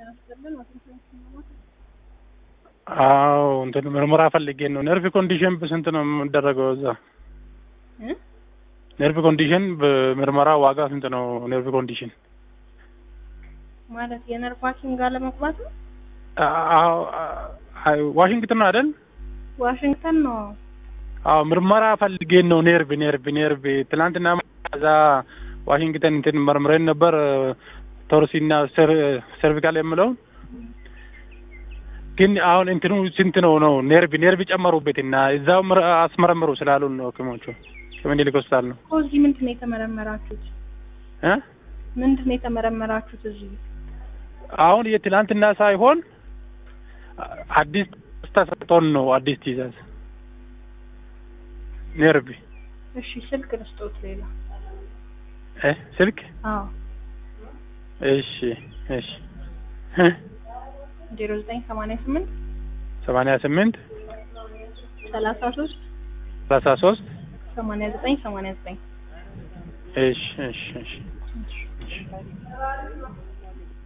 አዎ እንትን ምርመራ ፈልጌ ነው። ነርቭ ኮንዲሽን በስንት ነው የምደረገው እዛ? ነርቭ ኮንዲሽን በምርመራ ዋጋ ስንት ነው? ነርቭ ኮንዲሽን ማለት የነርቭ ሐኪም ጋር ለመግባት ነው። አዎ ዋሽንግተን ነው አይደል? ዋሽንግተን ነው። አዎ ምርመራ ፈልጌ ነው። ኔርቭ ኔርቭ ኔርቭ ትናንትና እዛ ዋሽንግተን እንትን መርምረን ነበር ቶርሲና ሰርቪካል የምለውን ግን አሁን እንትኑ ስንት ነው ነው ኔርቭ ኔርቭ ጨመሩበትና እዛው አስመረምሩ ስላሉን ነው ሐኪሞቹ ከምኒልክ ሆስፒታል ነው። እኮ እዚህ ምንድን ነው የተመረመራችሁት? እ ምንድን ነው የተመረመራችሁት እዚህ? አሁን የትናንትና ሳይሆን አዲስ ተሰጥቶን ነው አዲስ ትዕዛዝ ኔርቭ። እሺ ስልክ ልስጦት ሌላ እ ስልክ አዎ እሺ እሺ ዜሮ ዘጠኝ ሰማንያ ስምንት ሰማንያ ስምንት ሰላሳ ሶስት ሰላሳ ሶስት ሰማንያ ዘጠኝ ሰማንያ ዘጠኝ እሺ እሺ እሺ እሺ